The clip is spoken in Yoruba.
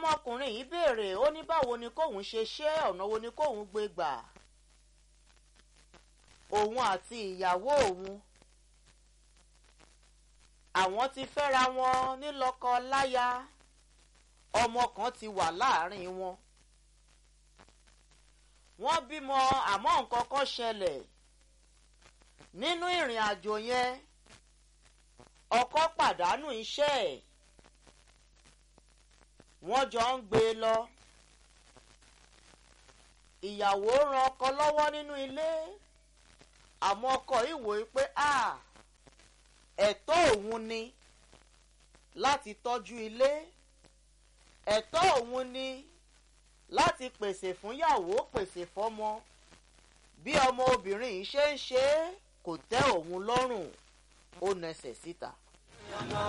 ọmọkùnrin yìí béèrè ó ní báwo ni kóun ṣe ṣe ọ̀nà wo ni kóun gbé gbà òun àti ìyàwó òun àwọn ti fẹ́ra wọn nílọ́kọ láya ọmọ kan ti wà láàrin wọn wọ́n bímọ àmọ́ nǹkan kan ṣẹlẹ̀ nínú ìrìn àjò yẹn ọkọ pàdánù iṣẹ́ ẹ̀ wọ́n jọ ń gbé e lọ ìyàwó ran ọkọ lọ́wọ́ nínú ilé àmọ́ ọkọ ìwò pé a ẹ̀tọ́ òun ni láti tọ́jú ilé ẹ̀tọ́ òun ni láti pèsè fúnyàwó pèsè fọ́mọ bí ọmọ obìnrin yìí ṣe ń ṣe é kò tẹ́ òun lọ́rùn ó nẹsẹ̀ síta.